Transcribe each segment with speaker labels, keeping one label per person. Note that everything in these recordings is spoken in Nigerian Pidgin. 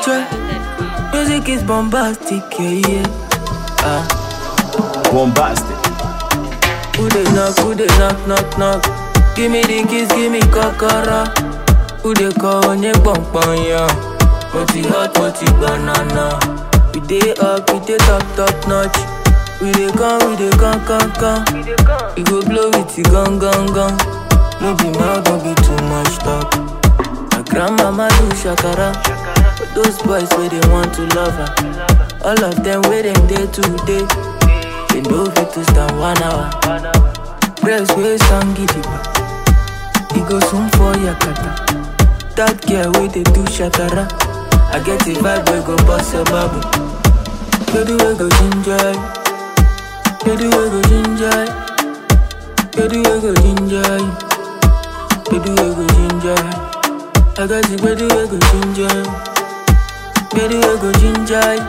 Speaker 1: Try. Music is bombastic, yeah, yeah. Ah.
Speaker 2: Bombastic.
Speaker 1: Who they knock, who they knock, knock, knock. Give me the keys, give me kokoro. Who they call on your bum bum, yeah. Moti hot, moti banana. We dey up, we dey top, top notch. We dey come, we dey come, come, come. We go blow with the gun, gun, gun. No be mouth, don't be too much talk. My grandmama do shakara. But those boys where they want to love her. All of them where them day today. They know fit to stand one hour. Press way stand gidigba. He go soon for yakata. That girl where they do shakara. I get a vibe where go bust a bubble. Baby we go ginger. Baby we go ginger. Baby we go ginger. Baby we go ginger. I got the baby we go ginger. Baby we go ginger.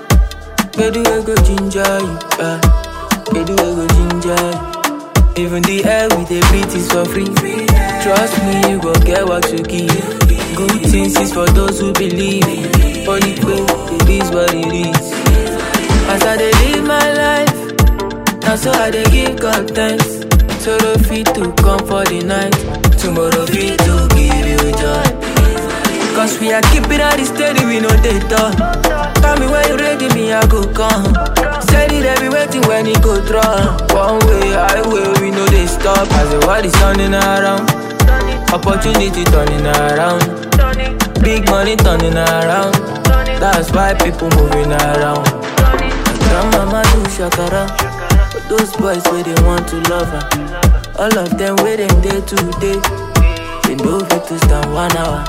Speaker 1: Baby we go ginger. Yeah. Baby we go ginger. Even the air we dey breathe is for free. Trust me, you go get what you give. Good things is for those who believe. Only way, it is what it is. As I dey live my life, now so I dey give God thanks. Tomorrow fit to come for the night. Tomorrow fit to give you joy. Cause we are keeping all the steady, we know they talk. Tell me when you ready, me I go come. Steady, they be waiting when it go drop. One way, highway, we know they stop. As the world is turning around, opportunity turning around, big money turning around. That's why people moving around. Grandmama do shakara, but those boys where they want to love her. All of them where them day today. They know fit to stand one hour.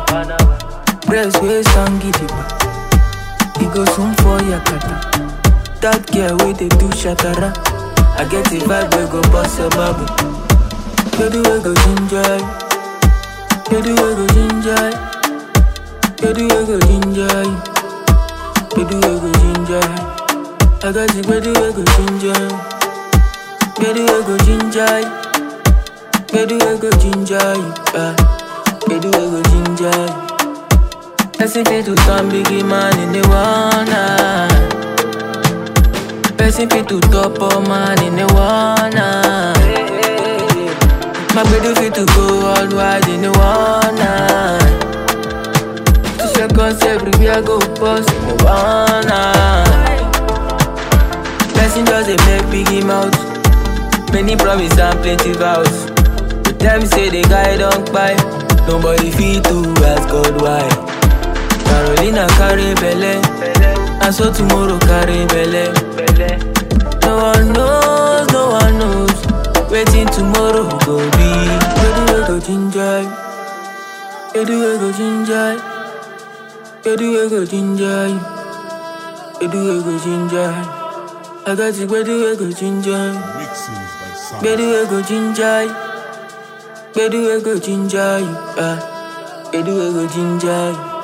Speaker 1: Press way stand gidigba. He go soon for yakata. That girl where they do shakara. I get a vibe where go bust a bubble. Baby we go ginger. Baby we go ginger. Baby we go ginger. Baby we go ginger. I got the baby we go ginger. Baby we go ginger. Baby we go ginger. Yeah. Baby we go ginger. Person fit to turn biggie man in the one night. Person fit to top up man in the one night. My baby fit to go all wide in the one night. Two seconds everywhere go bust in the one night. Person just a make biggie mouth. Many promise and plenty vows. But them say the guy don't buy. Nobody fit to ask God why. Carolina carry belle, and so tomorrow carry belle. No one knows, no one knows. Waiting tomorrow go be. Baby we go ginger, baby we go ginger, baby we go ginger, baby we go ginger. I got the baby we go ginger,
Speaker 3: Mixings by Sam.
Speaker 1: baby we go ginger, baby we go ginger, yeah, baby we go ginger.